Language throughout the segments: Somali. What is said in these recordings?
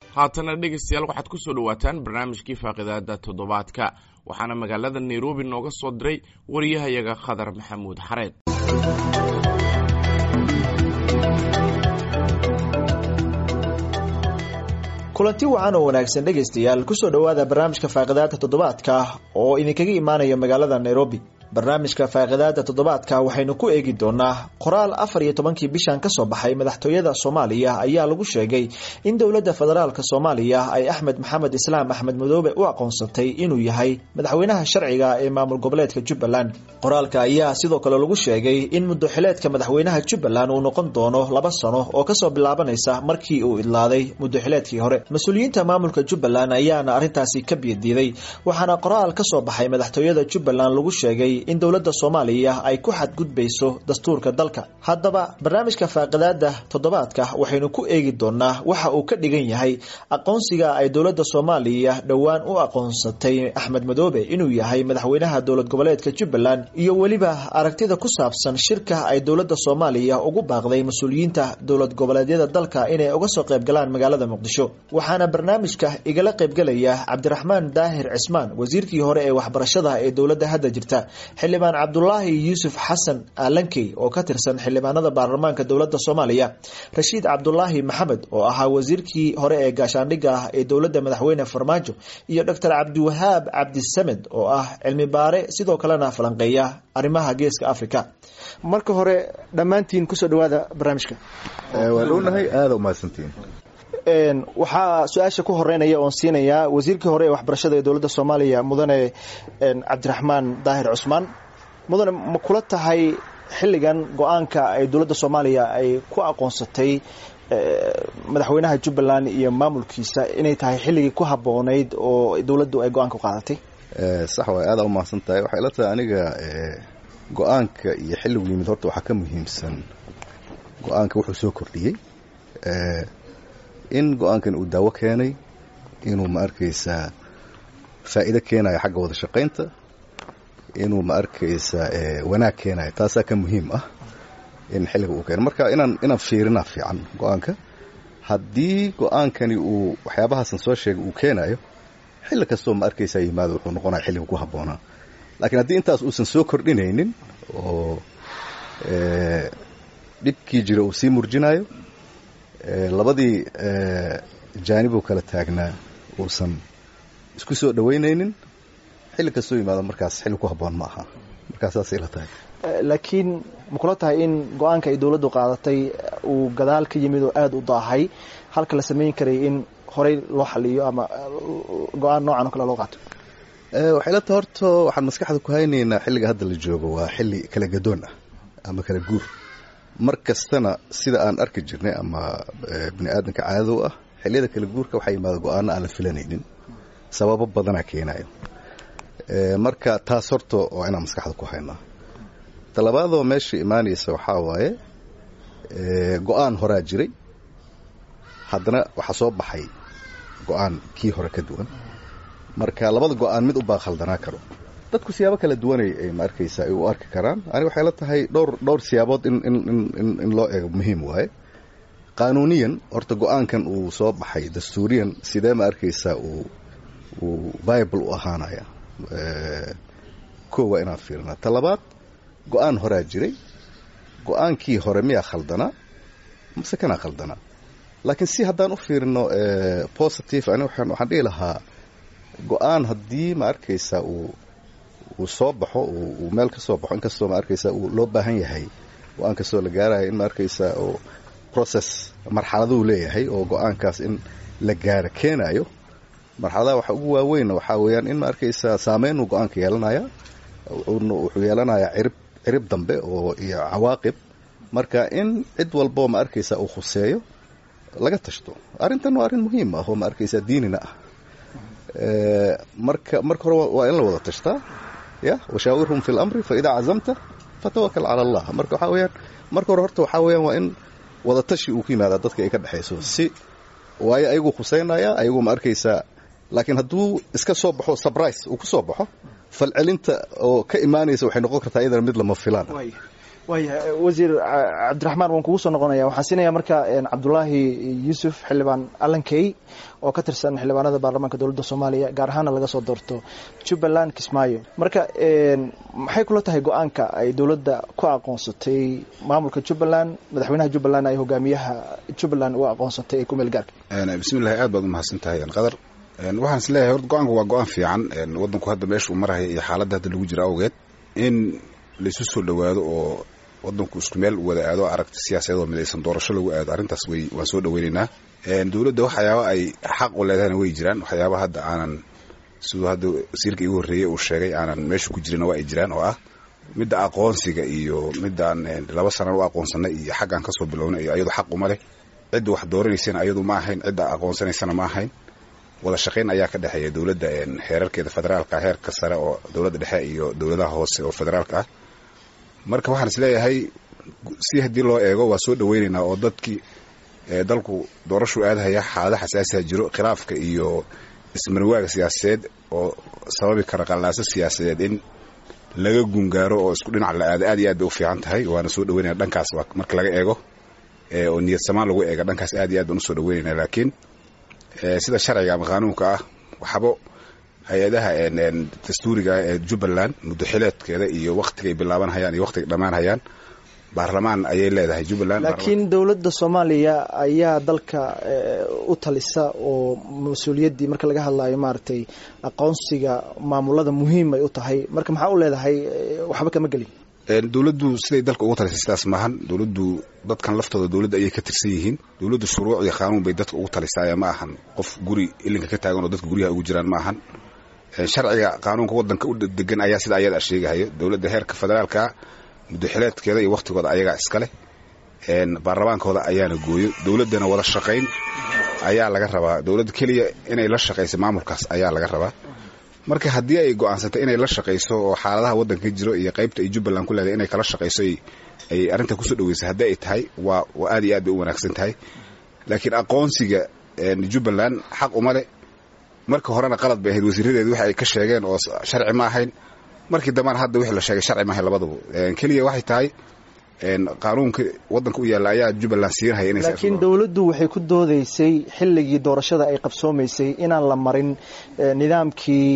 haatana dhegaystayaal waxaad ku soo dhowaataan barnaamijkii faaqidaada toddobaadka waxaana magaalada nairobi nooga soo diray wariyahayaga khadar maxamuud xareed kulanti wacan oo wanaagsan dhegaystayaal kusoo dhowaada barnaamijka faaqidaada toddobaadka oo idinkaga imaanaya magaalada nairobi barnaamijka faaqidaada toddobaadka waxaynu ku eegi doonaa qoraal afar iyo tobankii bishan kasoo baxay madaxtooyada soomaaliya ayaa lagu sheegay in dowladda federaalk soomaaliya ay axmed maxamed islaam axmed madoobe u aqoonsatay inuu yahay madaxweynaha sharciga ee maamul goboleedka jubbaland qoraalka ayaa sidoo kale lagu sheegay in muddoxileedka madaxweynaha jubbaland uu noqon doono laba sano oo kasoo bilaabanaysa markii uu idlaaday muddoxileedkii hore mas-uuliyiinta maamulka jubbaland ayaana arrintaasi ka biyadiiday waxaana qoraal kasoo baxay madaxtooyada jubbaland lagu sheegay in dowladda soomaaliya ay ku xadgudbayso dastuurka dalka haddaba barnaamijka faaqidaada toddobaadka waxaynu ku eegi doonaa waxa uu ka dhigan yahay aqoonsiga ay dowladda soomaaliya dhowaan u aqoonsatay axmed madoobe inuu yahay madaxweynaha dowlad goboleedka jubbaland iyo weliba aragtida ku saabsan shirka ay dowladda soomaaliya ugu baaqday mas-uuliyiinta dowlad goboleedyada dalka inay uga soo qaybgalaan magaalada muqdisho waxaana barnaamijka igala qaybgalaya cabdiraxmaan daahir cismaan wasiirkii hore ee waxbarashada ee dowladda hadda jirta xildhibaan cabdulaahi yuusuf xasan aalankey oo ka tirsan xildhibaanada baarlamaanka dowladda soomaaliya rashiid cabdulaahi maxamed oo ahaa wasiirkii hore ee gaashaandhigga ah ee dowladda madaxweyne farmaajo iyo doctor cabdiwahaab cabdisamed oo ah cilmi baare sidoo kalena falanqeeya arrimaha geeska africa marka hore dhammaantiin kusoo dhawaada barnaamijka waa dhownahay aada umahadsantiin waxaa su-aasha ku horeynaya oon siinayaa wasiirkii hore ee waxbarashada ee dowladda soomaaliya mudane cabdiraxmaan daahir cusmaan mudane ma kula tahay xilligan go-aanka ay dowladda soomaaliya ay ku aqoonsatay madaxweynaha jubbaland iyo maamulkiisa inay tahay xilligii ku haboonayd oo dowladdu ay go-aanka u qaadatay sax waay aada umahadsan tahay waxay la tahay aniga go-aanka iyo xilligu yimid horta waxaa ka muhiimsan go-aanka wuxuu soo kordhiyey in go-aankan uu daawo keenay inuu ma arkaysaa faa'iido keenayo xagga wada shaqaynta inuu ma arkaysaa wanaag keenayo taasaa ka muhiim ah in xilliga uu keenay marka inaan inaan fiirinaa fiican go-aanka haddii go-aankani uu waxyaabahaasan soo sheegay uu keenayo xilli kastoo ma arkaysaa yimaado wuxuu noqonaya xilliga ku habboonaa laakiin haddii intaas uusan soo kordhinaynin oo dhibkii jira uu sii murjinayo labadii jaanibuu kala taagnaa uusan isku soo dhaweynaynin xilli kastoo yimaado markaas xilli ku habboon ma aha markaas saasay la tahay laakiin ma kula tahay in go-aanka ay dowladdu qaadatay uu gadaal ka yimid oo aada u daahay halka la samayn karay in horey loo xaliyo ama go-aan noocan oo kale loo qaato waxay la tahay horta waxaan maskaxda ku haynaynaa xilliga hadda la joogo waa xilli kala gadoon ah ama kala guur mar kastana sida aan arki jirnay ama bini aadamka caadado ah xilliyada kala guurka waxaa yimaada go-aano aan la filanaynin sababo badanaa keenayo marka taas horta waa inaan maskaxda ku haynaa talabaadoo meesha imaanaysa waxaa waaye go-aan horaa jiray haddana waxaa soo baxay go-aan kii hore ka duwan marka labada go-aan mid ubaa khaldanaa karo dadku siyaabo kala duwanay ay ma arkaysaa ay u arki karaan aniga waxay la tahay dhowr dhowr siyaabood in in in in loo eego muhiim waaye qaanuuniyan horta go-aankan uu soo baxay dastuuriyan sidee ma arkaysaa uu uu bible u ahaanaya koo waa inaan fiirnaa ta labaad go-aan horaa jiray go-aankii hore miyaa khaldanaa mase kanaa khaldanaa laakiin si haddaan u fiirino positive ani waxaan waxaan dhihi lahaa go-aan haddii ma arkaysaa uu uu soo baxo uu meel ka soo baxo inkastoo ma arkaysaa uu loo baahan yahay go-aan kastoo la gaarayo in ma arkaysaa oo process marxaladuu leeyahay oo go-aankaas in la gaaro keenayo marxaladaha waxa ugu waaweynna waxaa weeyaan in ma arkaysaa saameynuu go-aanka yeelanaya wuxuu yeelanayaa cirib cirib dambe oo iyo cawaaqib marka in cid walboo ma arkaysaa uu khuseeyo laga tashto arrintan waa arrin muhiim ah oo ma arkaysaa diinina ah marka marka hore waa in la wada tashtaa ya washaawirhum fi lamri faidaa cazamta fatawakal cala allah marka waxaa weyaan marka hore horta waxaa weyaan waa in wada tashi uu ku yimaadaa dadka ay ka dhexayso si waayo ayaguu khuseynaya ayaguu ma arkaysaa laakiin hadduu iska soo baxo surprise uu ku soo baxo falcelinta oo ka imaanaysa waxay noqon kartaa iyadana mid lama filaan waaya wasiir cabdiraxmaan waan kugu soo noqonaya waxaan siinaya marka cabdulaahi yuusuf xildhibaan allankey oo ka tirsan xildhibaanada baarlamaanka dowladda soomaaliya gaar ahaana laga soo doorto jubbaland kismaayo marka maxay kula tahay go-aanka ay dowladda ku aqoonsatay maamulka jubbaland madaxweynaha jubbaland ay hogaamiyaha jubbaland u aqoonsatay ee kumeel gaarka bismillahi aad baad umahadsan tahay qadar waxaan is leeyahay horta go-aanku waa go-aan fiican waddanku hadda meesha uu maraya iyo xaaladda hadda lagu jira awgeed in laisu soo dhowaado oo wadanku isku meel wada aado aragti siyaasadeed oo midaysan doorasho lagu aado arrintaas way waan soo dhaweynaynaa dowladda waxyaaba ay xaq u leedahayna way jiraan waxyaaba hadda aanan siduu hadda wasiirka igu horreeyey uu sheegay aanan meesha ku jirin waa ay jiraan oo ah midda aqoonsiga iyo midaan laba sanan u aqoonsanay iyo xaggaan kasoo bilownay iyo ayadu xaq uma leh cidda wax dooranaysana ayadu ma ahayn cidda aqoonsanaysana ma ahayn wada shaqayn ayaa ka dhexeeya dowladda heerarkeeda federaalka heerka sare oo dowladda dhexe iyo dowladaha hoose oo federaalka ah marka waxaan is leeyahay si haddii loo eego waa soo dhaweynaynaa oo dadkii dalku doorashuu aadahaya xaalada xasaasiha jiro khilaafka iyo ismarwaaga siyaasadeed oo sababi kara qallaaso siyaasadeed in laga gungaaro oo isku dhinac la aado aad iyo aad bay u fiican tahay waana soo dhaweynaya dhankaas marka laga eego oo niyad samaan lagu eega dhankaas aad iyo aad baan usoo dhaweynayna laakiin sida sharciga ama qaanuunka ah waxbo hay-adaha dastuuriga ee jubbaland muddo xileedkeeda iyo wakhtigay bilaabanhayaan iyo wakhtigay dhammaanhayaan baarlamaan ayay leedahay jubbaland laakiin dowladda soomaaliya ayaa dalka u talisa oo mas-uuliyaddii marka laga hadlayo maaragtay aqoonsiga maamulada muhiim ay u tahay marka maxaa u leedahay waxba kama gelin dowladdu siday dalka ugu talisay sidaas maahan dowladdu dadkan laftooda dowladda ayay ka tirsan yihiin dowladdu shuruuc iyo qaanuun bay dadka ugu talisaaye ma ahan qof guri ilinka ka taagan oo dadka guryaha ugu jiraan ma ahan sharciga qaanuunka wadanka u degan ayaa sida ayada sheegahayo dowladda heerka federaalka muddoxileedkeeda iyo wakhtigooda ayagaa iska leh baarlamaankooda ayaana gooyo dowladdana wada shaqayn ayaa laga rabaa dowladda keliya inay la shaqayso maamulkaas ayaa laga rabaa marka haddii ay go-aansatay inay la shaqayso oo xaaladaha waddanka ka jiro iyo qaybta ay jubbaland ku leedahay inay kala shaqayso ay arrinta kusoo dhaweysay haddii ay tahay waa aad iyo aad bay u wanaagsan tahay laakiin aqoonsiga jubbaland xaq uma leh marka horena qalad bay ahayd wasiiradeedu waxa ay ka sheegeen oo sharci ma ahayn markii dambana hadda wixii la sheegay sharci maahayn labadaba keliya waxay tahay qaanuunka waddanka u yaalla ayaa jubbaland siinhaya laakiin dowladdu waxay ku doodaysay xilligii doorashada ay qabsoomaysay inaan la marin nidaamkii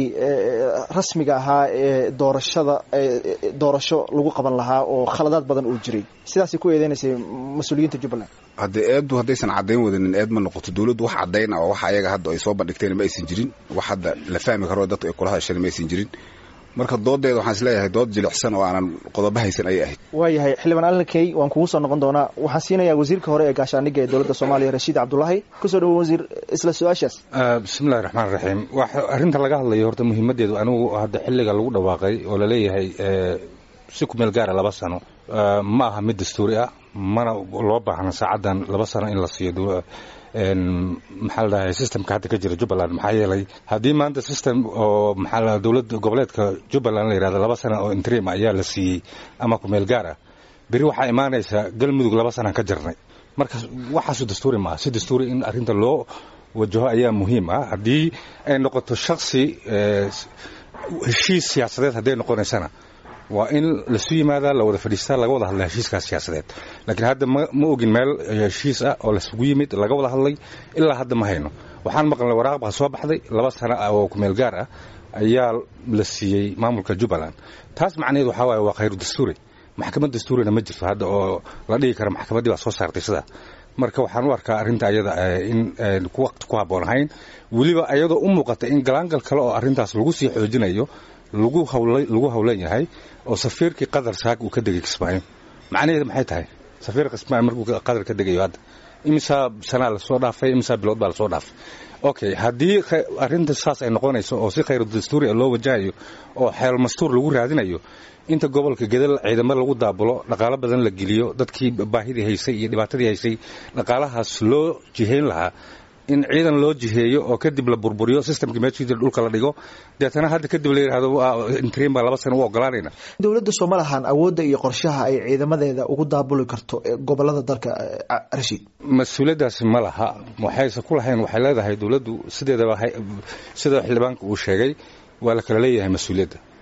rasmiga ahaa ee doorashada doorasho lagu qaban lahaa oo khaladaad badan uu jiray sidaasay ku eedeynaysay mas-uuliyiinta jubbaland haddee eeddu haddaysan caddayn wadanin eed ma noqoto dowladdu wax caddayn ah oo wax ayaga hadda ay soo bandhigteen ma aysan jirin wax hadda la fahmi karo dadku ay kula hadasheen ma aysan jirin marka doodeeda waxaan isleeyahay dood jilicsan oo aanan qodobo haysan ayay ahayd waayahay xildhibaan allankey waan kugu soo noqon doonaa waxaan siinayaa wasiirka hore ee gaashaaniga ee dowladda soomaaliya rashiid cabdulaahi kusoo dhawo wasiir isla su-aashaas bismillahi raxmaan raxiim arrinta laga hadlayo horta muhiimadeedu anigu hadda xilliga lagu dhawaaqay oo laleeyahay si ku meel gaara laba sano ma aha mid dastuuri ah mana loo baahna saacaddan laba sano in la siiyo maxaa la dhahay systemka hadda ka jira jubbaland maxaa yeelay haddii maanta system oo maxaa dowladda goboleedka jubbaland la yidhahdo laba sana oo interim ayaa la siiyey ama ku meel gaar ah beri waxaa imaanaysa galmudug laba sanaan ka jirnay marka waxaasu dastuuri maaha si dastuuri in arrinta loo wajaho ayaa muhiim ah haddii ay noqoto shaksi heshiis siyaasadeed hadday noqonaysana waa in lasu yimaadaa la wada fadhiistaa laga wada hadla heshiiskaas siyaasadeed laakiin hadda ma ogin meel heshiis ah oo lasugu yimid laga wada hadlay ilaa hadda ma hayno waxaan maqlnay waraaq baa soo baxday laba sano ah oo kumeel gaar ah ayaa la siiyey maamulka jubbaland taas macnaheed waxaa waaye waa khayru dastuuri maxkamad dastuurina ma jirto hadda oo la dhigi kara maxkamaddii baa soo saartay sidaa marka waxaan u arkaa arrinta ayada in waqti ku habboon ahayn weliba ayadoo u muuqata in galaangal kale oo arrintaas lagu sii xoojinayo lagu hawlan yahay oo safiirkii qadar saak uu ka degay kismaayo macnaheedu maxay tahay safiir kismaayo markuu qadar ka degayo hadda imisaa sanaa lasoo dhaafay imisaa bilood baa lasoo dhaafay okay haddii arrinta saas ay noqonayso oo si khayru dastuuri loo wajahayo oo xeel mastuur lagu raadinayo inta gobolka gedal ciidamo lagu daabulo dhaqaalo badan la geliyo dadkii baahidii haysay iyo dhibaatadii haysay dhaqaalahaas loo jihayn lahaa in ciidan loo jiheeyo oo kadib la burburiyo systemka meeshii jira dhulka la dhigo deetana hadda kadib la yidhahdo interim baa laba sano u ogolaanayna dowladda sooma lahan awoodda iyo qorshaha ay ciidamadeeda ugu daabuli karto gobolada dalka rashiid mas-uuliyaddaasi ma laha waxayse ku lahayn waxay leedahay dowladdu sideedaba sida xildhibaanka uu sheegay waa la kala leeyahay mas-uuliyadda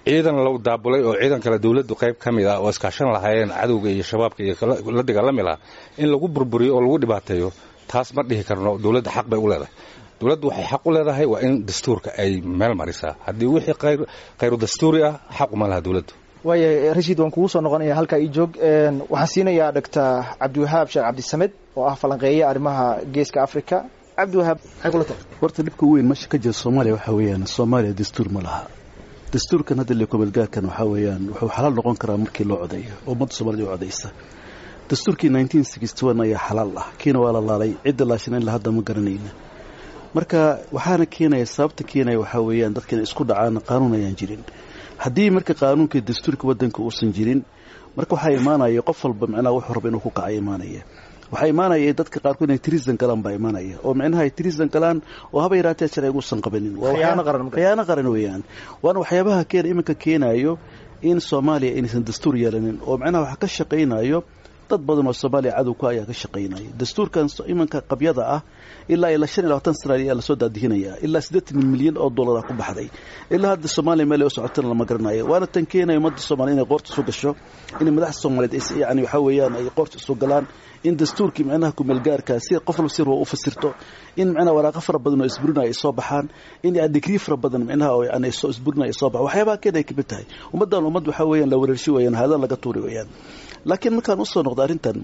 ciidan la daabulay oo ciidan kale dowladdu qayb ka mid ah oo iskaashan lahaayeen cadowga iyo shabaabka iyo la dagaalami lahaa in lagu burburiyo oo lagu dhibaateeyo taas ma dhihi karno dowladda xaq bay u leedahay dowladdu waxay xaq u leedahay waa in dastuurka ay meel marisaa haddii wixii khayru dastuuri ah xaq uma laha dowladdu waaya rashiid waan kugu soo noqonaya halkaa ii joog waxaan siinayaa dhogtor cabdiwahaab sheekh cabdisamed oo ah falanqeeya arrimaha geeska africa cabdiwahaab maxay kula tahay horta dhibka weyn meesha ka jira soomaaliya waxaa weeyaan soomaaliya dastuur ma laha dastuurkan hadda lekomeelgaarkan waxaa weeyaan wuxuu xalaal noqon karaa markii loo codeeyo oo ummadda soomaalida u codaysa dastuurkii nineteen sixty one ayaa xalaal ah kiina waa la laalay cidda laashan in la hadda ma garanayna marka waxaana keenaya sababta keenaya waxaa weeyaan dadka inay isku dhacaan qaanuun ayaan jirin haddii marka qaanuunka dastuurka wadanka uusan jirin marka waxaa imaanaya qof walba micnaha wuxuu raba inuu ku kaca imaanaya waxaa imaanaya dadka qaarkood inay tirisan galaan baa imaanaya oo micnaha ay tirisan galaan oo haba yaraatee sharciga uusan qabanin khiyaano qaran weeyaan waana waxyaabaha keena iminka keenayo in soomaaliya inaysan dastuur yeelanin oo micnaha waxa ka shaqaynayo dad badan oo soomaaliya cadowka ayaa ka shaqaynaya dastuurkan imanka qabyada ah ilaa ilaa shan iyo labaatan sana ayaa lasoo daadihinaya ilaa siddeetan milyan oo dollara ku baxday ilaa hadda soomaaliya meel ay u socotana lama garanayo waana tan keenaya ummadda soomaliya inay qoorta isu gasho inay madaxda soomaaliyeed yani waxaa weeyaan ay qoorta isu galaan in dastuurkii micnaha kumeelgaarka si qof walba si u fasirto in micnaha waraaqo fara badan oo isburinaya ay soo baxaan in digrii fara badan micnaha oo yani soo isburinaya ay soo baxaan waxyaabaha keen ay kamid tahay ummaddan ummad waxaa weeyaan la wereershi weeyaan haadan laga tuuri weeyaan laakiin markaan usoo noqdo arrintan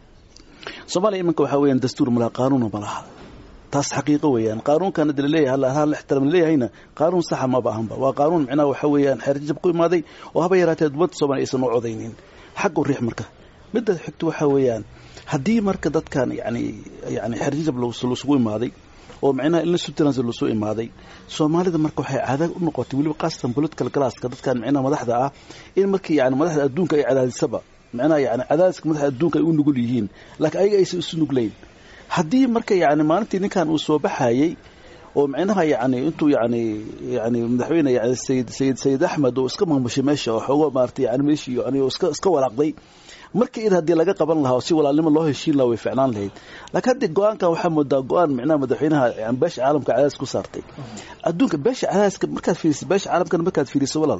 soomaaliya iminka waxaa weeyaan dastuur malaha qaanuuna ma laha taas xaqiiqo weeyaan qaanuunkan hadda laleeyahay hal ixtiraam laleeyahayna qaanuun saxa maba ahanba waa qaanuun micnaha waxaa weeyaan xeerjab ku imaaday oo haba yaraatee ummadda soomaaliya aysan u codaynin xag u riix marka midda xigto waxaa weeyaan haddii marka dadkan yani yani xeerjab lasugu imaaday oo micnaha ilna subtlands lasoo imaaday soomaalida marka waxay caada u noqotay weliba qaasatan political classka dadkan micnaha madaxda ah in markii yani madaxda adduunka ay cadaadisaba micnaha yani cadaadiska madaxda adduunka ay u nugul yihiin laakiin ayaga aysan isu nuglayn haddii marka yani maalintii ninkan uu soo baxayey oo micnaha yani intuu yani yani madaxweyne yani sayid sayid sayid axmed oo iska maamushay meesha oo xoogo maaragtay yani meeshii yani iska iska walaaqday markii id haddii laga qaban lahaa oo si walaalnimo loo heshiin lahaa way ficnaan lahayd laakiin haddii go-aankan waxaa moodaa go-aan micnaha madaxweynaha yani beesha caalamka cadaadis ku saartay adduunka beesha cadaadiska markaad fiiriso beesha caalamkana markaad fiiriso walaal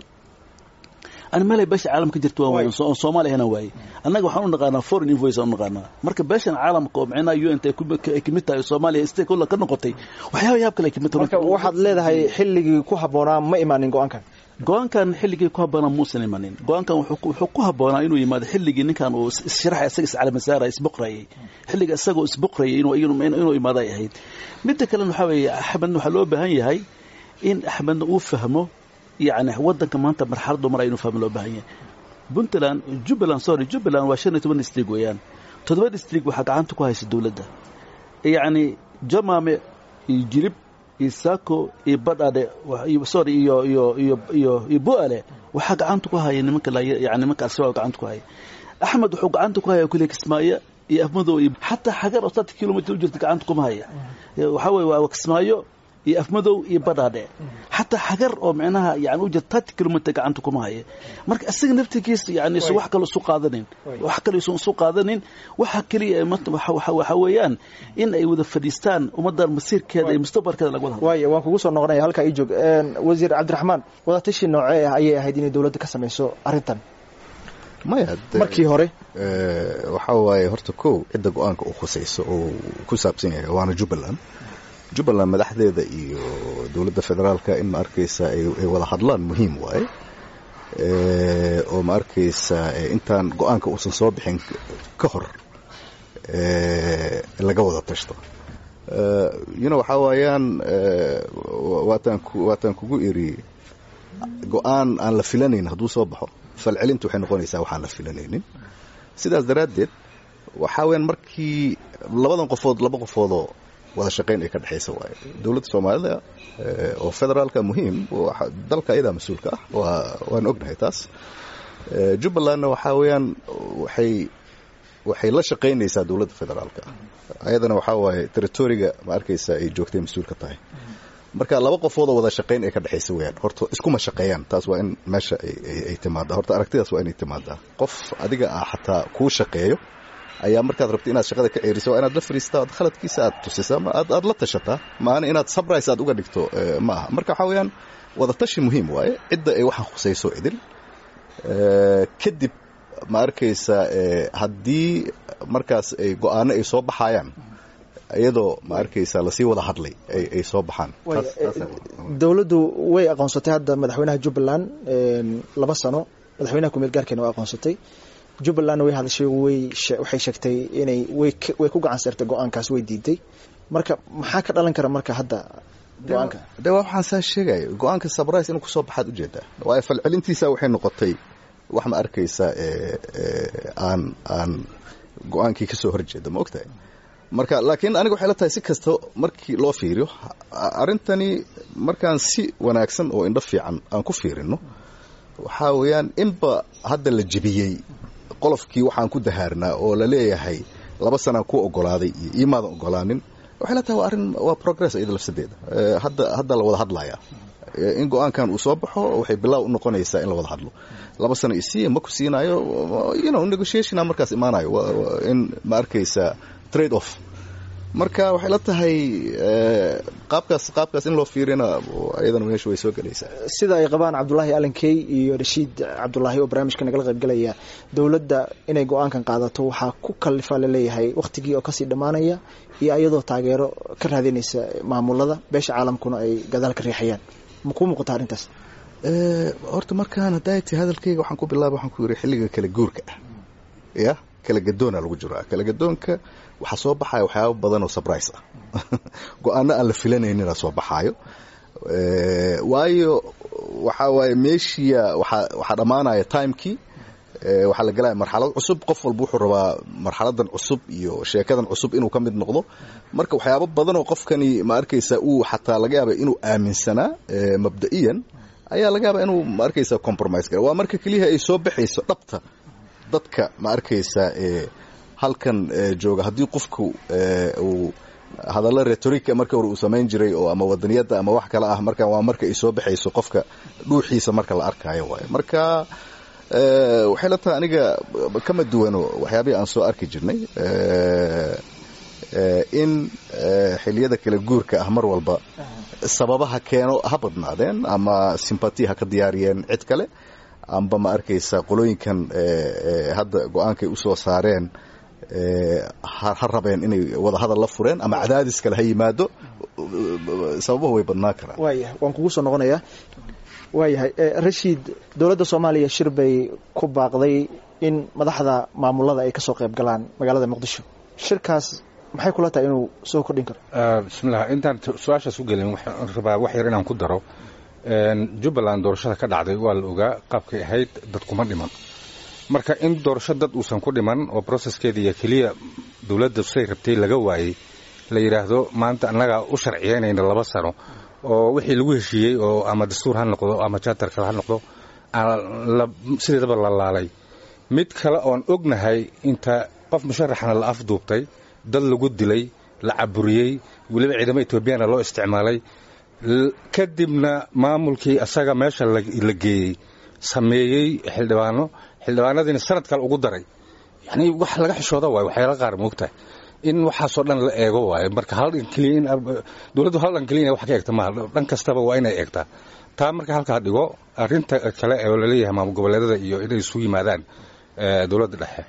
ani meelay beesha caalamka jirta waan waaye oo soomaaliya hana waaye annaga waxaan u naqaanaa foreign invoice aan u naqaanaa marka beeshan caalamka oo micnaha u n t ay kamid tahay soomaaliya stakeholder ka noqotay waxyaaba yaab kale ay kamid tahay marka waxaad leedahay xilligii ku habboonaa ma imaanin go-aankan go-aankan xilligii ku habboonaa muusan imanin go-aankan wuxuu ku habboonaa inuu yimaado xilligii ninkan uu issharaxay isaga iscalamasaara isboqrayay xilliga isagoo isboqrayay inuu imaado ay ahayd midda kalena waxaa weeye axmedna waxaa loo baahan yahay in axmedna uu fahmo yani wadanka maanta marxaladu mar aynu fahmo loo baahan yahay puntland jubbaland sorry jubbaland waa shan iyo toban district weeyaan toddoba district waxaa gacanta ku haysa dowladda yacni jamaame iyo jirib iyo saako iyo badhadhe sorry iyo iyo iyo iyo iyo bu'ale waxaa gacanta ku haya nimanka yani nimanka al-shabaab gacanta ku haya axmed wuxuu gacanta ku haya kuliya kismaayo iyo afmadow iyo xataa xagar oo sata kilomitr u jirta gacanta kuma haya waxaa weye waa kismaayo iyo afmadow iyo badhaadhe xataa xagar oo micnaha yani u jira thirty kilomitr gacanta kuma haya marka isaga naftigiisa yani isu wax kale isu qaadanin wax kale isu isu qaadanin waxa keliya waxa weeyaan in ay wada fadhiistaan ummaddan masiirkeeda iyo mustaqbalkeeda laga wada hadlo waaya waan kugu soo noqonaya halkaa ii joog wasiir cabdiraxmaan wadatashi noocee ah ayay ahayd inay dowladda ka samayso arrintan maya markii hore waxaa waaye horta kow cidda go-aanka uu khusayso oo ku saabsan yahay waana jubbaland jubbaland madaxdeeda iyo dowladda federaalka in ma arkaysa ay wada hadlaan muhiim waaye oo ma arkaysa intaan go-aanka uusan soo bixin ka hor laga wada tashto yuna waxaa waayaan waataan kugu iri go-aan aan la filanayn hadduu soo baxo falcelinta waxay noqonaysaa waxaan la filanaynin sidaas daraaddeed waxaa weyaan markii labadan qofood laba qofoodoo wada shaqayn ay ka dhexaysa waaye dowladda soomaalida oo federaalka muhiim dalka ayadaa mas-uulka ah waan ognahay taas jubbalandna waxaa weeyaan waxay waxay la shaqaynaysaa dowladda federaalka ayadana waxaa waaye territoriga ma arkaysa ay joogtay mas-uulka tahay marka laba qofoodoo wada shaqayn ay ka dhexaysa weyaan horta iskuma shaqeeyaan taas waa in meesha ay timaada horta aragtidaas waa inay timaadaa qof adiga ah xataa kuu shaqeeyo ayaa markaad rabto inaad shaqada ka ceeriso waa inaad la fariistaa oad khaladkiisa aad tusisa ama aad aad la tashataa maana inaad sabrise aad uga dhigto ma aha marka waxaa weeyaan wadatashi muhiim waaye cidda ay waxaan khusayso idil kadib ma arkaysa haddii markaas ay go-aano ay soo baxayaan iyadoo ma arkaysa lasii wada hadlay ay soo baxaan dowladdu way aqoonsatay hadda madaxweynaha jubbaland laba sano madaxweynaha kumeel gaarkeena waa aqoonsatay jubbalandna way hadashay way waxay sheegtay inay way way ku gacan saertay go-aankaas way diiday marka maxaa ka dhalan kara marka hadda go-aanka de waa waxaan saa sheegaya go-aanka sabrise inuu kusoo baxaad ujeedaa waayo falcelintiisa waxay noqotay wax ma arkaysa aan aan go-aankii ka soo horjeeda ma ogtahay marka laakiin aniga waxay la tahay si kasta markii loo fiiriyo arrintani markaan si wanaagsan oo indho fiican aan ku fiirino waxaa weeyaan inba hadda la jebiyey qolofkii waxaan ku dahaarnaa oo la leeyahay laba sanaan ku ogolaaday iyo iimaadan ogolaanin waxay la tahay waa arrin waa progress iyada lafsadeeda hadda hadda la wada hadlaya in go-aankan uu soo baxo waxay bilaaw u noqonaysaa in la wada hadlo laba sano isiiya ma ku siinaayo you know negotiationa markaas imaanayo in ma arkaysa trade off marka waxay la tahay qaabkaas qaabkaas in loo fiirina ayadana meesha way soo gelaysaa sida ay qabaan cabdulaahi alankey iyo rashiid cabdulaahi oo barnaamijka nagala qaybgalaya dowladda inay go-aankan qaadato waxaa ku kalifa laleeyahay wakhtigii oo kasii dhammaanaya iyo iyadoo taageero ka raadinaysa maamulada beesha caalamkuna ay gadaal ka riixayaan ma kuu muuqata arrintaas horta markaan hadday ti hadalkayga waxaan ku bilaaba waxaan ku yidhi xilliga kala guurka ah ya kala gadoona lagu jiraa kala gadoonka waxaa soo baxaya waxyaaba badan oo surprise ah go-aano aan la filanaynina soo baxaayo waayo waxaa waaye meeshiya waxaa waxaa dhammaanaya timekii waxaa la gelaya marxalad cusub qof walba wuxuu rabaa marxaladan cusub iyo sheekadan cusub inuu ka mid noqdo marka waxyaabo badan oo qofkani ma arkaysa uu xataa laga yaaba inuu aaminsanaa mabda'iyan ayaa laga yaaba inuu ma arkaysa compromise gara waa marka keliyaha ay soo baxayso dhabta dadka ma arkaysa halkan jooga haddii qofku uu hadallo retorika marka hore uu samayn jiray oo ama wadaniyadda ama wax kale ah marka waa marka ay soo baxayso qofka dhuuxiisa marka la arkaayo waayo marka waxay la tahay aniga kama duwano waxyaabihii aan soo arki jirnay in xiliyada kala guurka ah mar walba sababaha keeno ha badnaadeen ama sympati ha ka diyaariyeen cid kale amba ma arkaysa qolooyinkan hadda go-aankay usoo saareen ha rabeen inay wada hadal la fureen ama cadaadis kale ha yimaado sababuhu way badnaan karaan waayahay waan kugu soo noqonayaa waayahay rashiid dowladda soomaaliya shir bay ku baaqday in madaxda maamulada ay kasoo qayb galaan magaalada muqdisho shirkaas maxay kula tahay inuu soo kordhin karo bismillah intaan su-aashaas u gelin waxaan rabaa wax yar inaan ku daro jubbaland doorashada ka dhacday waa la ogaa qaabkay ahayd dad kuma dhiman marka in doorasho dad uusan ku dhiman oo broceskeediiyo keliya dowladda say rabtay laga waayey la yidhaahdo maanta annagaa u sharciyeynayna laba sano oo wixii lagu heshiiyey oo ama dastuur ha noqdo ama jaatar kale ha noqdo sideedaba la laalay mid kale oon ognahay inta qof musharaxna la afduubtay dad lagu dilay la caburiyey weliba ciidamo etoobiyana loo isticmaalay kadibna maamulkii asaga meesha la geeyey sameeyey xildhibaano xildhibaanadiina sanad kale ugu daray yani wax laga xishooda waayo waxyaala qaar moogtahay in waxaasoo dhan la eego waayo marka hal dhan keliya in dowladdu hal dhan keliya wax ka eegta maaha dhan kastaba waa inay eegtaa taa marka halkaa dhigo arrinta kale oo laleeyahay maamul goboleedada iyo inay isu yimaadaan dowladda dhexe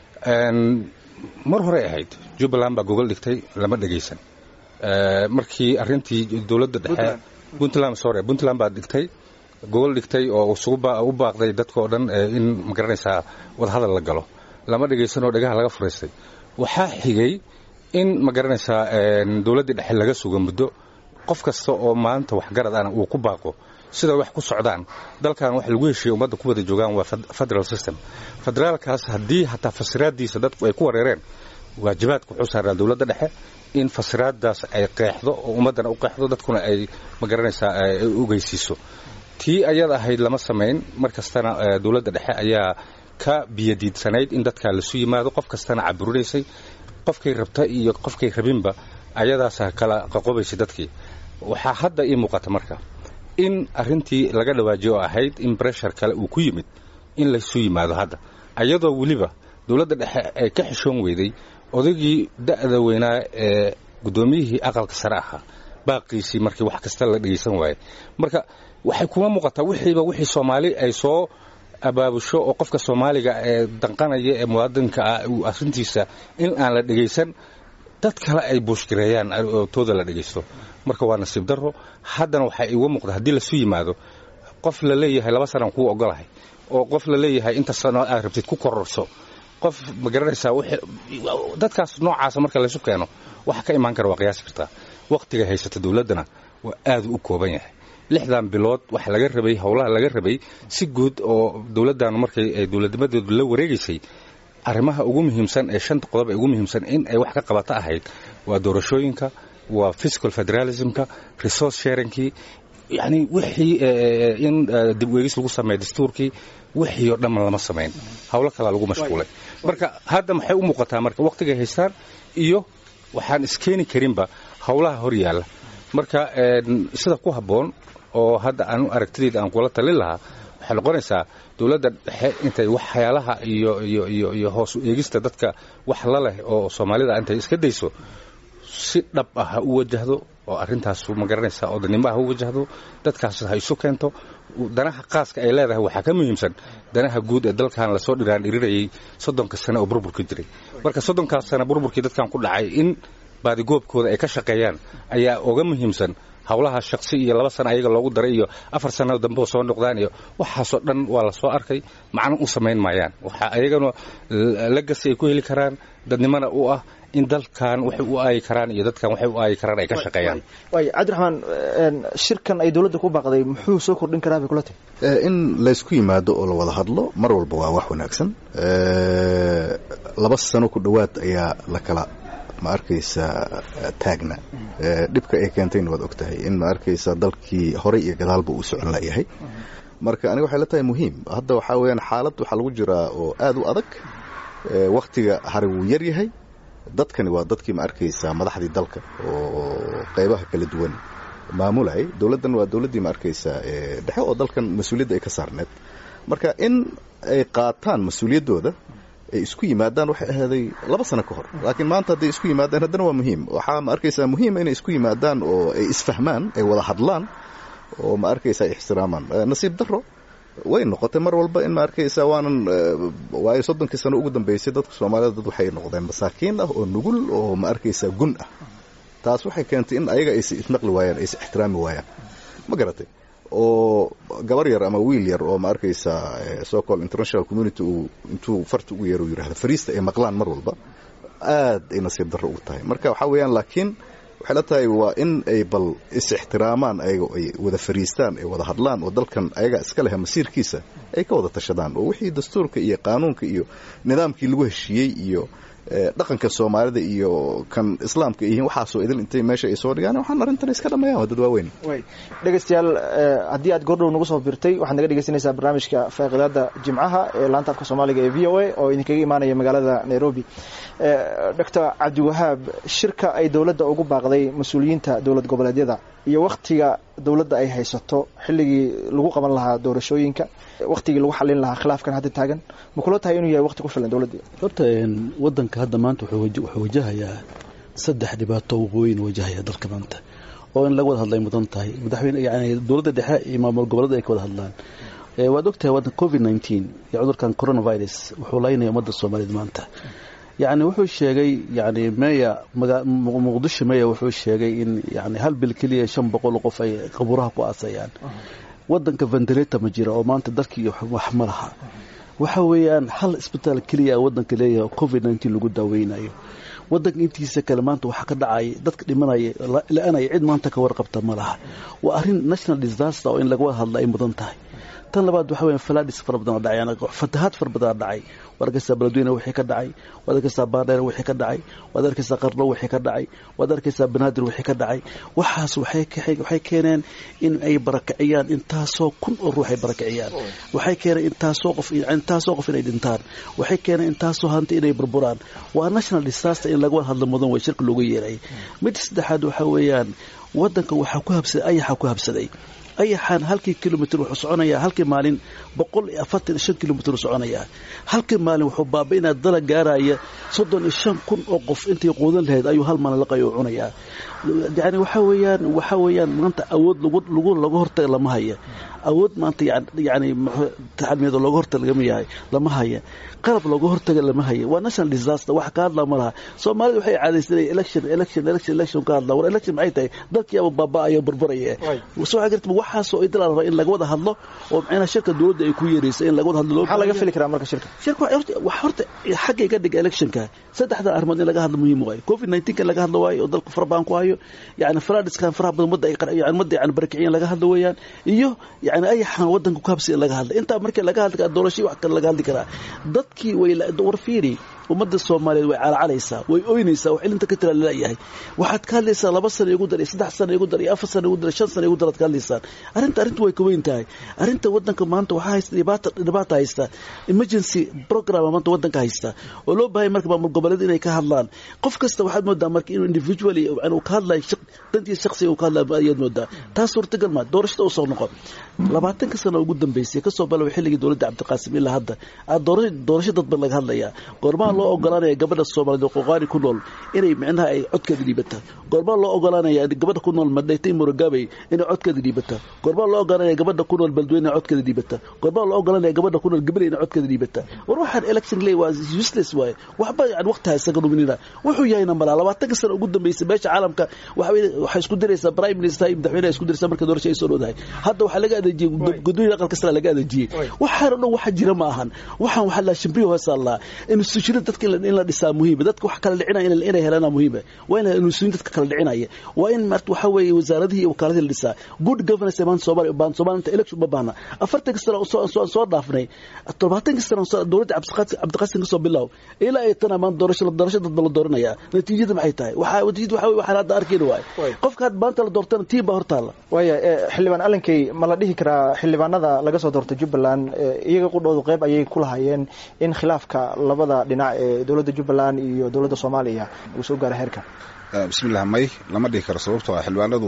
mar horey ahayd jubbaland baa gogol dhigtay lama dhegaysan markii arrintii dowladda dhexe puntland sorry puntland baa dhigtay gogol dhigtay oo u baaqday dadkao dhan in magaranaysaa wadahadal la galo lama dhegaysanoo dhegaha laga furaystay waxaa xigay in magaranaysaa dowladdii dhexe laga sugo muddo qof kasta oo maanta waxgarad ana uu ku baaqo sida wax ku socdaan dalkan wax lagu heshiiya ummadda ku wada joogaan waa federal system federaalkaas haddii hataa fasiraadiisa dadku ay ku wareereen waajibaadka wuxuu saaraa dowladda dhexe in fasiraadaas ay qeexdo oo ummaddana u qeexdo dadkuna ay magaranaysaa ay ugeysiiso tii ayada ahayd lama samayn mar kastana dowladda dhexe ayaa ka biyadiidsanayd in dadkaa lasu yimaado qof kastana caburinaysay qofkay rabta iyo qofkay rabinba ayadaasa kala qaqobaysay dadkii waxaa hadda ii muuqata marka in arrintii laga dhawaajiyo oo ahayd in breshar kale uu ku yimid in laysu yimaado hadda ayadoo weliba dowladda dhexe ay ka xishoon weyday odaygii da'da weynaa ee guddoomiyihii aqalka sare ahaa baaqiisii markii wax kasta la dhegaysan waayey marka waxay kuma muuqataa wixiiba wixii soomaali ay soo abaabusho oo qofka soomaaliga ee danqanaya ee muwaadinka ah uu arrintiisa in aan la dhegaysan dad kale ay buushgareeyaan oo tooda la dhegaysto marka waa nasiib darro haddana waxaa iiga muuqda haddii lasu yimaado qof la leeyahay laba sanaan kuu ogolahay oo qof la leeyahay inta sano aad rabtid ku kororso qof ma garanaysaa dadkaas noocaasa marka laysu keeno waxa ka imaan kara waa qiyaasi kartaa wakhtiga haysata dowladdana waa aadu u kooban yahay lixdan bilood waxa laga rabay howlaha laga rabay si guud oo dowladdan markay ay dowladnimadeedu la wareegaysay arrimaha ugu muhiimsan ee shanta qodob ee ugu muhiimsan in ay wax ka qabato ahayd waa doorashooyinka waa physical federalismka resource sharingkii yacni wixii in dib weegis lagu sameeya dastuurkii wixii oo dhamman lama samayn howlo kalaa lagu mashquulay marka hadda maxay u muuqataa marka wakhtigay haystaan iyo waxaan iskeeni karinba howlaha hor yaalla marka sida ku habboon oo hadda aan aragtidayda aan kula talin lahaa waxay noqonaysaa dowladda dhexe intay waxyaalaha iyo iyo iyo iyo hoos u eegista dadka wax la leh oo soomaalida intay iska dayso si dhab ah ha u wajahdo oo arrintaas ma garanaysaa odanimo ha u wajahdo dadkaas ha isu keento danaha qaaska ay leedahay waxaa ka muhiimsan danaha guud ee dalkan lasoo dhiraan dhirirayay soddonka sane oo burburka jiray marka soddonkaas sane burburkii dadkan ku dhacay in baadigoobkooda ay ka shaqeeyaan ayaa oga muhiimsan howlaha shaksi iyo laba sana ayaga loogu daray iyo afar sano dambe soo noqdaan iyo waxaasoo dhan waa la soo arkay macno u samayn maayaan waxa ayagana lagasi ay ku heli karaan dadnimana u ah in dalkan waxay u aayi karaan iyo dadkan waxay u aayi karaan ay ka shaqeeyaan waay cabdiraxmaan shirkan ay dowladda ku baaqday muxuu soo kordhin karaa bay kula tahy in laysku yimaado oo la wada hadlo mar walba waa wax wanaagsan laba sano ku dhowaad ayaa la kala ma arkaysa taagna dhibka ay keentayna waad og tahay in ma arkaysa dalkii horey iyo gadaalba uu socon layahay marka aniga waxay la tahay muhiim hadda waxaa weyaan xaalad waxaa lagu jiraa oo aad u adag wakhtiga hari wuu yar yahay dadkani waa dadkii ma arkaysa madaxdii dalka oo qaybaha kala duwan maamulayay dowladdan waa dowladdii ma arkaysa dhexe oo dalkan mas-uuliyadda ay ka saarneed marka in ay qaataan mas-uuliyaddooda ay isku yimaadaan waxay ahaaday laba sano ka hor laakiin maanta hadday isku yimaadaan haddana waa muhiim waxaa ma arkaysaa muhiima inay isku yimaadaan oo ay isfahmaan ay wada hadlaan oo ma arkaysaa ixtiraamaan nasiib darro way noqotay mar walba in ma arkaysaa waanan waayo soddonkii sano ugu dambeysay dadka soomaalida dad waxay noqdeen masaakiin ah oo nugul oo ma arkaysaa gun ah taas waxay keentay in ayaga aysa isnaqli waayaan aysa ixtiraami waayaan ma garatay oo gabar yar ama wiil yar oo ma arkaysaa so call international community uu intuu farta ugu yeero yidhahdo fariista ay maqlaan mar walba aad ay nasiib darro ugu tahay marka waxaa weeyaan laakiin waxay la tahay waa in ay bal is-ixtiraamaan ayaga ay wada fariistaan ay wada hadlaan oo dalkan ayaga iska leha masiirkiisa ay ka wada tashadaan oo wixii dastuurka iyo qaanuunka iyo nidaamkii lagu heshiiyey iyo dhaqanka soomaalida iyo kan islaamka yihiin waxaasoo idil intay meesha ay soo dhigaan waxaan arrintan iska dhammeeyaan waa dad waaweyn dhegeystayaal haddii aad goordhow nagu soo birtay waxaad naga dhegeysanaysaa barnaamijka faaqidaada jimcaha ee laanta afka soomaaliga ee v o a oo idinkaga imaanaya magaalada nairobi doctor cabdiwahaab shirka ay dowladda ugu baaqday mas-uuliyiinta dowlad goboleedyada iyo wakhtiga dowladda ay haysato xilligii lagu qaban lahaa doorashooyinka wakhtigii lagu xalin lahaa khilaafkan hadda taagan ma kula tahay inuu yahay waqti ku filan dowladda horta wadanka hadda maanta wuxuu wajahayaa saddex dhibaato waqooyin wajahaya dalka maanta oo in laga wada hadlay mudan tahay madaxweyne yani dowladda dhexe iyo maamul goboleeda ay ka wada hadlaan waad ogtahay wadan covid nineteen iyo cudurkan coronavirus wuxuu laynaya ummadda soomaaliyeed maanta yani wuxuu sheegay yani meya muqdisho meya wuxuu sheegay in yani hal bil keliya shan boqol qof ay qabuuraha ku aasayaan wadanka ventilata ma jira oo maanta dalkii wax ma laha waxa weeyaan hal isbitaal keliya wadanka leeyahay covid nineteen lagu daaweynayo wadanka intiisa kale maanta waxaa ka dhacay dadka dhimanaya la-anaya cid maanta ka warqabta ma laha waa arrin national disaster oo in laga wada hadla ay mudan tahay tan labaad waxa weya faladhis fara badan oo dhacay fatahaad fara badan dhacay waad arkaysaa beledweyne wixii ka dhacay waad arkaysaa baardheer wixii ka dhacay waad arkaysaa qarlo wixii ka dhacay waad arkaysaa banaadir wixii ka dhacay waxaas waxay keeneen in ay barakiciyaan intaasoo kun oo ruux ay barakiciyaan waxay keeneen intaasoo qof intaasoo qof inay dhintaan waxay keeneen intaasoo hanti inay burburaan waa national disaster in laga wada hadlo mudan way shirka loogu yeeray mid saddexaad waxa weeyaan wadanka waxaa ku habsaday ayaxa ku habsaday ayaxaan halkii kilomitr wuxuu soconayaa halkii maalin boqol iyo afartan iyo shan kilomitr soconayaa halkii maalin wuxuu baabainaa dala gaaraya soddon iyo shan kun oo qof intii quudan lahayd ayuu hal maalin laqayo cunayaa yani waxa weeyaan waxa weeyaan maanta awood lagu lagu laga hortaga lama haya awood maanta yani taxalmeed looga hortaga lagama yahay lama haya qalab looga hortaga lama haya waa national disaster wax ka hadla ma laha soomaalida waxay caadaysanay election election election election ka hadla war election maxay tahay dalkii aba baaba'ayo barbaraya soo garta waxaasoo idil la rabaa in laga wada hadlo oo macnaha shirka dowladda ay ku yeeraysa in laga wada hadlo maxaa laga fili karaa marka shirka shirka wax horta xaggay ka dhiga electionka saddexda arrimood in laga hadlo muhiim waayo covid 19 kan laga hadlo waayo oo dalka fara badan ku hayo yani faradiskan faraha badan wadda ay yani wadda yani barakiciyeen laga hadlo weeyaan iyo yani ayaxan wadanka ku habsi in laga hadla intaa markii laga hadli karaa doorashii wax kale laga hadli karaa dadkii way war fiiri ummadda soomaaliyeed way calcalaysaa way oynaysaa wax ilinta ka tira laleeyahay waxaad ka hadlaysaa laba sana igu dar iyo saddex sana igu dar iyo afar sana igu dar iyo shan sana igu dar aad ka hadlaysaan arrinta arrinta way ka weyn tahay arrinta wadanka maanta waxaa haysta dhibaata dhibaata haysta emergency program maanta wadanka haysta oo loo baahay marka maamul goboleed inay ka hadlaan qof kasta waxaad moodaa marka inuu individually inuu ka hadlayo dantii shakhsiga uu ka hadlayo ayaad moodaa taas suurtagal maa doorashada usoo noqon labaatanka sano ugu dambeysay kasoo bilaabay xilligii dowladda cabdiqaasim ilaa hadda doorasho dadban laga hadlayaa goormaa loo ogolaanaya gabadha soomaaliyeed oo qoqaani ku nool inay micnaha ay codkeeda dhiibata goormaa loo ogolaanaya gabadha ku nool madhaytay murugabey inay codkeeda dhiibata goormaa loo ogolaanaya gabadha ku nool beledweyne inay codkeeda dhiibata goormaa loo ogolaanaya gabadha ku nool gabaley inay codkeeda dhiibata war waxaan election ley waa useless waaye waxba yani waqtiha isaga dhuminina wuxuu yahayna malaa labaatanka sano ugu dambeysay meesha caalamka waxay isku diraysaa prime minister iyo madaxweyne isku diraysaa marka doorasho ay soo dhowdahay hadda waxaa laga adeejiyey gudoomiya aqalka sare laga adeejiyey waxaan o dhan waxa jira ma ahan waxaan waxaa la shimbiyo hoosaa laa institutionada dadka in la dhisaa muhiima dadka wax kala dhicinaya inay helaan muhiima waa in institution dadka kala dhicinaya waa in marta waxa weeye wasaaradihii iyo wakaaladii la dhisaa good governance ee maanta soomaaliya baan soomaaliya inta election ma baahna afartanka sano soo soo dhaafnay todobaatanka sano dowladda cabdiqaasim ka soo bilow ilaa ay tana maanta doorasho doorasho dadba la dooranaya natiijada maxay tahay waxaa natiijada waxa waxaan hadda arkayna waaye qofka hadda maanta la doortana tii baa hortaalla waaya xildhibaan allankey ma la dhihi karaa xildhibaanada laga soo doortay jubbaland iyaga qudhoodu qayb ayay ku lahaayeen in khilaafka labada dhinac ee dowladda jubbaland iyo dowladda soomaaliya uu soo gaaro heerka bismillah may lama dhihi karo sababtoo ah xildhibaanadu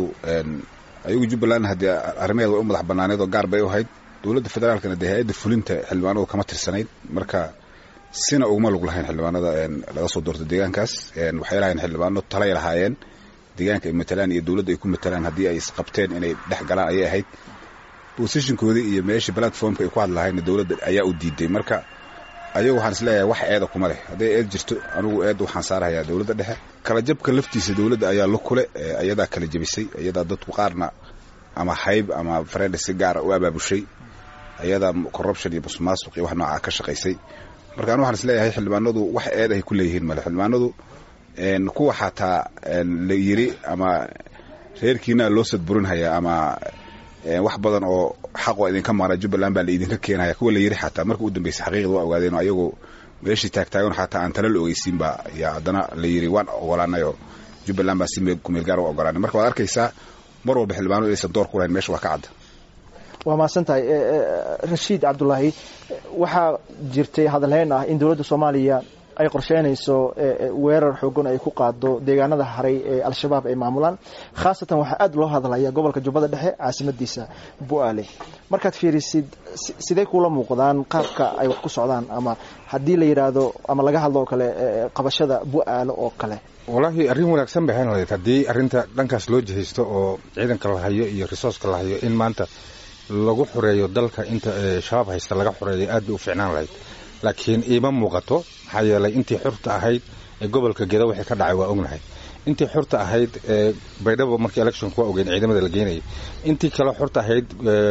ayagu jubbaland haddii arrimaheeda way u madax banaaneed oo gaar bay u ahayd dowladda federaalkana dee hay-adda fulinta xildhibaanadu kama tirsanayd marka sina uguma lug lahayn xildhibaanada laga soo doortay deegaankaas waxay lahayn xildhibaano talay lahaayeen deegaanka ay matalaan iyo dowladda ay ku matalaan haddii ay isqabteen inay dhex galaan ayay ahayd bosishinkoodii iyo meeshii platformka ay ku hadlahayn dowladda ayaa u diiday marka ayagu waxaan isleeyahay wax eeda kuma leh hadday eed jirto anigu eed waxaan saarahayaa dowladda dhexe kala jabka laftiisa dowladda ayaa la kule ayadaa kala jabisay ayadaa dadku qaarna ama hayb ama farenda si gaara u abaabushay ayadaa corruption iyo busmaasuq iyo wax noocaa ka shaqaysay marka anu waxaan isleeyahay xildhibaanadu wax eed ay ku leeyihiin male xildhibaanadu kuwa xataa la yiri ama reerkiina loo sadburinhayaa ama wax badan oo xaq waa idinka maqnaa jubbaland baa la idinka keenaya kuwa la yiri xataa marka u dambeysay xaqiiqda waa ogaadeen oo ayagoo meeshii taagtaagan xataa aan tala la ogeysiin baa yaa haddana la yiri waan ogolaanay oo jubbaland baa si kumeel gaar u ogolaanay marka waad arkaysaa mar walba xildhibaanadu inaysan door ku lahayn meesha waa ka cadda waa mahadsan tahay rashiid cabdulaahi waxaa jirtay hadalhayn ah in dowladda soomaaliya ay qorsheynayso weerar xoogan ay ku qaado deegaanada haray ee al-shabaab ay maamulaan khaasatan waxaa aada loo hadlaya gobolka jubbada dhexe caasimadiisa bu-aale markaad fiirisid sidee kuula muuqdaan qaabka ay wax ku socdaan ama haddii la yidhaahdo ama laga hadlo oo kale qabashada bu-aale oo kale wallaahi arrin wanaagsan bay ahayn lahayd haddii arrinta dhankaas loo jihaysto oo ciidanka la hayo iyo risooska la hayo in maanta lagu xoreeyo dalka inta shabaab haysta laga xoreeyo aad bay u fiicnaan lahayd laakiin iima muuqato maxaa yeelay intii xurta ahayd ee gobolka gedo wixii ka dhacay waa ognahay intii xurta ahayd ee baydhabo markii electionka waa ogeyn ciidamada la geynayay intii kale xurta ahayd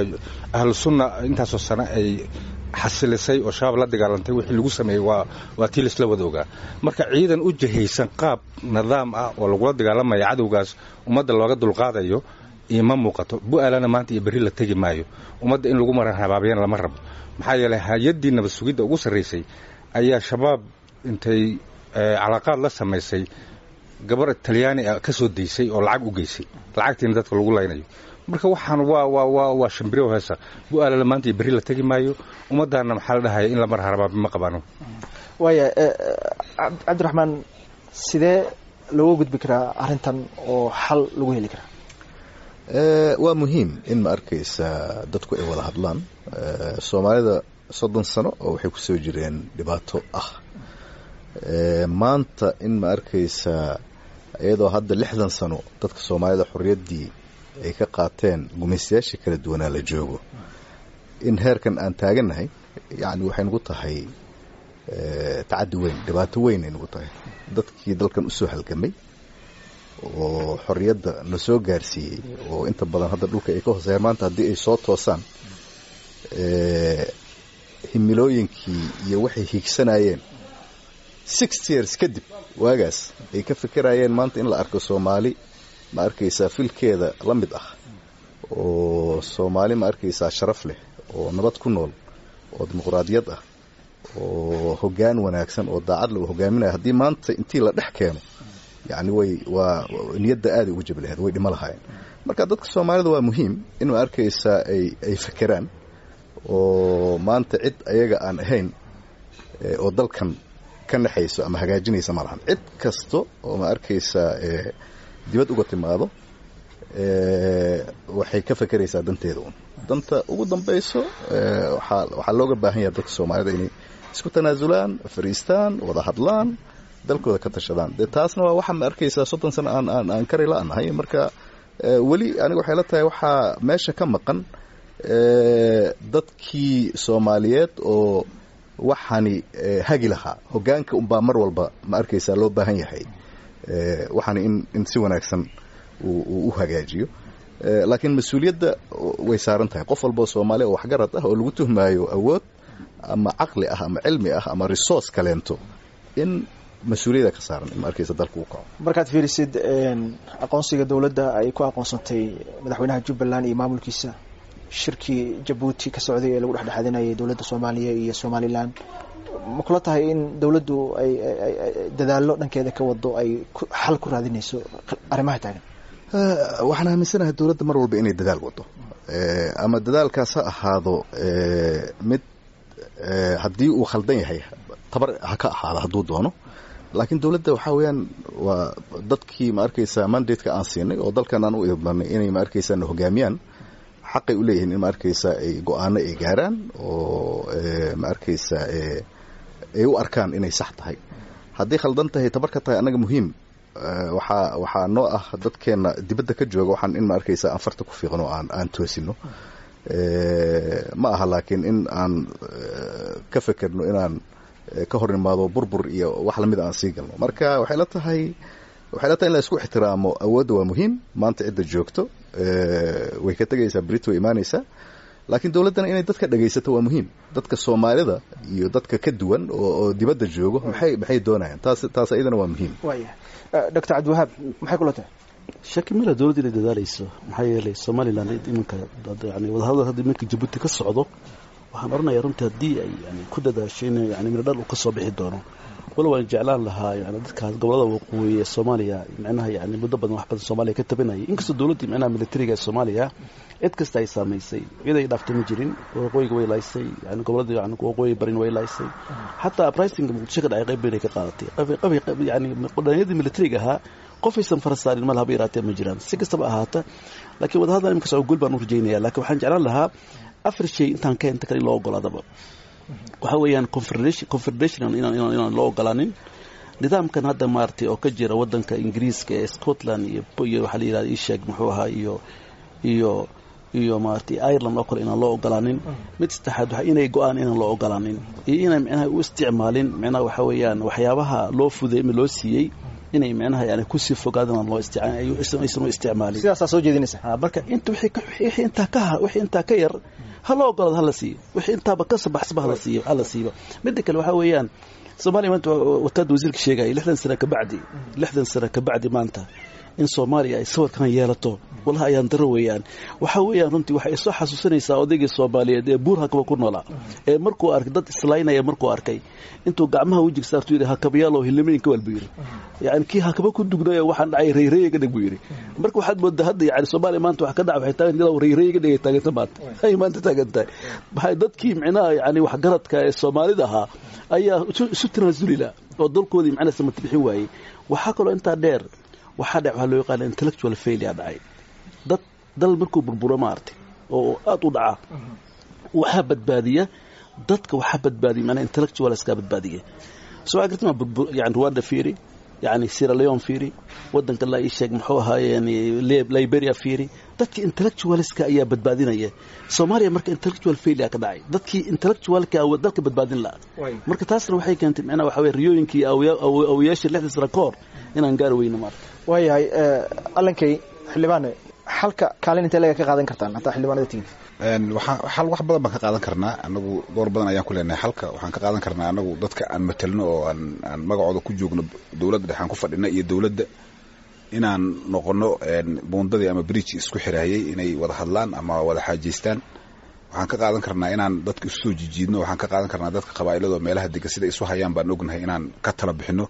ahlu sunna intaasoo sano ay xasilisay oo shabaab la dagaalantay wixii lagu sameeyey waa waa tii laisla wada ogaa marka ciidan u jihaysan qaab nidaam ah oo lagula dagaalamaya cadowgaas ummadda looga dulqaadayo ima muuqato bu-aalana maanta iyo berri la tegi maayo ummadda in lagu maran habaabyana lama rabo maxaa yeelay hay-addii nabad sugidda ugu sarraysay ayaa shabaab intay calaaqaad la samaysay gabar talyaani ah ka soo daysay oo lacag u geysay lacagtiina dadka lagu laynayo marka waxaan waa waa waa waa shambiro heesa bu-aalana maanta iyo berri la tegi maayo ummaddaana maxaa la dhahaya in la mar habaabi ma qabaano waaya cabdiraxmaan sidee looga gudbi karaa arrintan oo xal lagu heli karaa waa muhiim in ma arkaysa dadku ay wada hadlaan soomaalida soddon sano oo waxay kusoo jireen dhibaato ah maanta in ma arkaysa iyadoo hadda lixdan sano dadka soomaalida xorriyaddii ay ka qaateen gumaystayaashii kala duwanaa la joogo in heerkan aan taagannahay yacni waxay nagu tahay tacaddi weyn dhibaato weyn ay nagu tahay dadkii dalkan usoo halgamay oo xorriyadda na soo gaarsiiyey oo inta badan hadda dhulka ay ka hooseeyaan maanta haddii ay soo toosaan himilooyinkii iyo waxay hiigsanayeen six years kadib waagaas ay ka fikirayeen maanta in la arko soomaali ma arkaysaa filkeeda la mid ah oo soomaali ma arkaysaa sharaf leh oo nabad ku nool oo dimuqraadiyad ah oo hoggaan wanaagsan oo daacad lagu hogaaminaya haddii maanta intii la dhex keeno yacni way waa niyadda aaday ugu jabi lahayd way dhimo lahaayeen marka dadka soomaalida waa muhiim in ma arkaysaa ay ay fekeraan oo maanta cid ayaga aan ahayn oo dalkan ka naxayso ama hagaajinaysa ma lahan cid kasta oo ma arkaysaa dibad uga timaado waxay ka fekeraysaa danteeda un danta ugu dambayso waxaa waxaa looga baahan yahay dadka soomaalida inay isku tanaasulaan fariistaan wada hadlaan dalkooda ka tashadaan dee taasna waa waxaa ma arkaysaa soddon sano aan aan aan kari la-nahay marka weli aniga waxay la tahay waxaa meesha ka maqan dadkii soomaaliyeed oo waxaani hagi lahaa hoggaanka unbaa mar walba ma arkaysaa loo baahan yahay waxaani in in si wanaagsan uu u hagaajiyo laakiin mas-uuliyadda way saaran tahay qof walboo soomaaliya oo waxgarad ah oo lagu tuhmaayo awood ama caqli ah ama cilmi ah ama resource kaleento in mas-uuliyada ka saaran in ma arkaysa dalka uu kaco markaad fiirisid aqoonsiga dowladda ay ku aqoonsantay madaxweynaha jubbaland iyo maamulkiisa shirkii jabuuti ka socday ee lagu dhexdhexaadinayay dowladda soomaaliya iyo somalilan ma kula tahay in dowladdu ay dadaallo dhankeeda ka wado ay xal ku raadinayso arrimaha taagan waxaan aaminsanahay dowladda mar walba inay dadaal wado ama dadaalkaas ha ahaado mid haddii uu khaldan yahay tabar ha ka ahaado hadduu doono laakiin dowladda waxaa weeyaan waa dadkii ma arkaysaa mandateka aan siinay oo dalkan aan u idmanay inay ma arkaysaa na hogaamiyaan xaqay u leeyihiin in ma arkaysaa ay go-aano ay gaaraan oo ma arkaysaa ay u arkaan inay sax tahay haddii khaldan tahay tabar ka tahay annaga muhiim waxaa waxaa noo ah dadkeenna dibadda ka jooga waxaan in ma arkaysaa aan farta ku fiiqno aan aan toosino ma aha laakiin in aan ka fekerno inaan ka hor imaado burbur iyo wax lamid aan sii galno marka waxay la tahay waxay la tahay in la isku ixtiraamo awoodda waa muhiim maanta cidda joogto way ka tegaysaa brit way imaanaysaa laakiin dowladdana inay dadka dhagaysato waa muhiim dadka soomaalida iyo dadka ka duwan oo dibadda joogo maxay maxay doonayaan taas taas iyadana waa muhiim waaya doctor cabdiwahaab maxay kula tahay shaki mila dowladda inay dadaalayso maxaa yeelay somalilan iminka yani wadahadal hadda iminka jabuuti ka socdo waxaan odhanayaa runtii haddii ay yani ku dadaasho in yani miradhal uu ka soo bixi doono wala waan jeclaan lahaa yani dadkaas gobolada waqooyi ee soomaaliya micnaha yani muddo badan wax badan soomaaliya ka tabanayay inkastoo dowladdii micnaha militariga ee soomaaliya cid kasta ay saamaysay cid ay dhaaftay ma jirin waqooyiga way laaysay yani gobolada yani waqooyi barin way laaysay xataa uprising muqdisho ka dhacay qayb bayn ay ka qaadatay yani dhalinyadii militariga ahaa qofaysan farasaarin ma lahaba yaraatee ma jiraan si kastaba ahaata laakiin wadahadal imika soo guul baan u rajaynaya laakiin waxaan jeclaan lahaa afar shay intaan ka inta kale in loo ogolaadaba waxaa weeyaan confederation inaan loo ogolaanin nidaamkan hadda maaragtay oo ka jira wadanka ingiriiska ee scotland iyo iyo waxaa la yidhahda isheeg muxuu ahaa iyo iyo iyo maaragtay ireland oo kale inaan loo ogolaanin mid saddexaad waxa inay go-aan inaan loo ogolaanin iyo inay micnaha u isticmaalin micnaha waxa weeyaan waxyaabaha loo fuday ama loo siiyey inay micnaha yani kusii fogaadaan loo aysan u isticmaalin sidaasaa soo jeedinaysa marka inta wixii intaa ka wixii intaa ka yar ha loo ogolaado hala siiyo wixii intaaba ka sabaxsaba hala siiyo hala siiba midda kale waxaa weeyaan soomaaliya maanta wataada wasiirka sheegaya lixdan sano kabacdi lixdan sano kabacdi maanta in soomaaliya ay sawirkan yeelato walaha ayaan daro weeyaan waxaa weeyaan runtii waxay soo xasuusinaysaa odaygii soomaaliyeed ee buur hakaba ku noolaa ee markuu arkay dad islaynaya markuu arkay intuu gacmaha wejiga saartu yidhi hakabayaalow hilnimayin ka wal buu yidhi yani kii hakaba ku dugnay waxaan dhacay rayreeya ka dhig buu yidhi marka waxaad moodaa hadda yani soomaaliya maanta wax ka dhaca waxay taagan iyadoo rayreeya ka dhigay taaganta maanta ay maanta taagan tahay maxay dadkii micnaha yani waxgaradka ee soomaalida ahaa ayaa isu tanaasulila oo dalkoodii macnaha samata bixin waayey waxaa kaloo intaa dheer waxaa dhac waxaa loo yaqaana intellectual failure dhacay dad dal markuu burburo maartay oo aada u dhaca waxaa badbaadiya dadka waxaa badbaadiya manaa intellectualska badbaadiya soo agartama burbur yani rwanda fiiri yani sierra leone fiiri wadanka la ii sheeg muxuu ahaaye yani liberia fiiri dadkii intellectualska ayaa badbaadinaya soomaaliya marka intellectual failure ka dhacay dadkii intellectualka dalka badbaadin lahaa marka taasna waxay keentay macnaha waxa weye riyooyinkii awiyaashii lixda sano ka hor inaan gaari weyno maarta waayahay allankay xildhibaane xalka kaalin intee laga ka qaadan kartaan hataa xildhibaanada tihiin xal wax badan baan ka qaadan karnaa anagu door badan ayaan ku leenahay xalka waxaan ka qaadan karnaa anagu dadka aan matelno oo aan aan magacooda ku joogno dowladda dhexaan ku fadhina iyo dowladda inaan noqono buundadii ama bridge isku xiraayay inay wada hadlaan ama wada xaajeystaan waxaan ka qaadan karnaa inaan dadka isu soo jijiidno waxaan ka qaadan karnaa dadka qabaa'ilado meelaha degan sida isu hayaan baan ognahay inaan ka tala bixino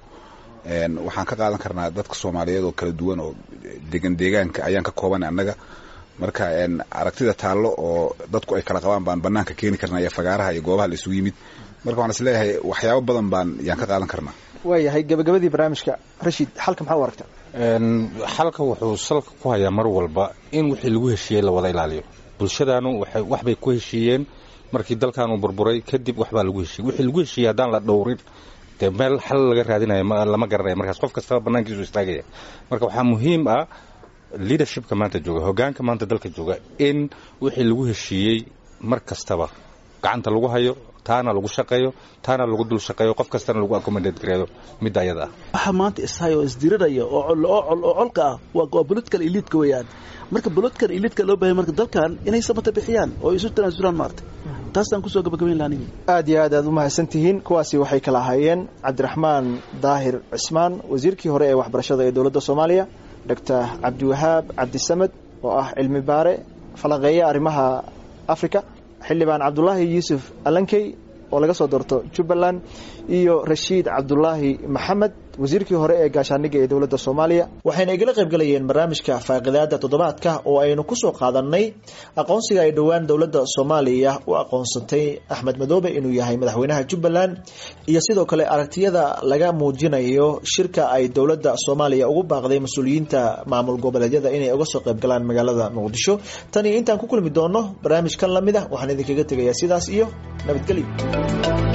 waxaan ka qaadan karnaa dadka soomaaliyeed oo kala duwan oo degan deegaanka ayaan ka koobanay annaga marka aragtida taallo oo dadku ay kala qabaan baan banaanka keeni karnaa iyo fagaaraha iyo goobaha la isugu yimid marka waxaan isleeyahay waxyaabo badan baan yaan ka qaadan karnaa waayahay gabagabadii barnaamijka rashid xalka maxaa u aragtaa xalka wuxuu salka ku hayaa mar walba in wixii lagu heshiiyey la wada ilaaliyo bulshadaanu waxbay ku heshiiyeen markii dalkaanu burburay kadib waxbaa lagu heshiiyey wixii lagu heshiiyey haddaan la dhowrin dee meel xal laga raadinayo lama garanaya markaas qof kastaba banaankiisu istaagaya marka waxaa muhiim ah leadershipka maanta jooga hogaanka maanta dalka jooga in wixii lagu heshiiyey mar kastaba gacanta lagu hayo taana lagu shaqeeyo taana lagu dul shaqeeyo qof kastana lagu accommodate gareeyo midda ayada ah waxaa maanta ishayo oo isdiriraya oo col oo col oo colka ah waa waa political elite weeyaan marka political elite loo baahay marka dalkan inay samata bixiyaan oo isu tanaasulaan maarta taasaan kusoo gabagabayn lahaa aniga aad iyo aad aad u mahadsan tihiin kuwaasi waxay kala ahaayeen cabdiraxmaan daahir cismaan wasiirkii hore ee waxbarashada ee dowladda soomaaliya doctor cabdiwahaab cabdisamed oo ah cilmi baare falanqeeya arrimaha africa xildhibaan cabdulaahi yuusuf alankey oo laga soo doorto jubbaland iyo rashiid cabdulaahi maxamed wasiirkii hore ee gaashaaniga ee dowladda soomaaliya waxayna igala qayb galayeen barnaamijka faaqidaada toddobaadka oo aynu ku soo qaadanay aqoonsiga ay dhowaan dowladda soomaaliya u aqoonsatay axmed madoobe inuu yahay madaxweynaha jubbaland iyo sidoo kale aragtiyada laga muujinayo shirka ay dowladda soomaaliya ugu baaqday mas-uuliyiinta maamul goboleedyada inay uga soo qayb galaan magaalada muqdisho tan iyo intaan ku kulmi doono barnaamij kan lamid ah waxaan idinkaga tegayaa sidaas iyo nabadgelyo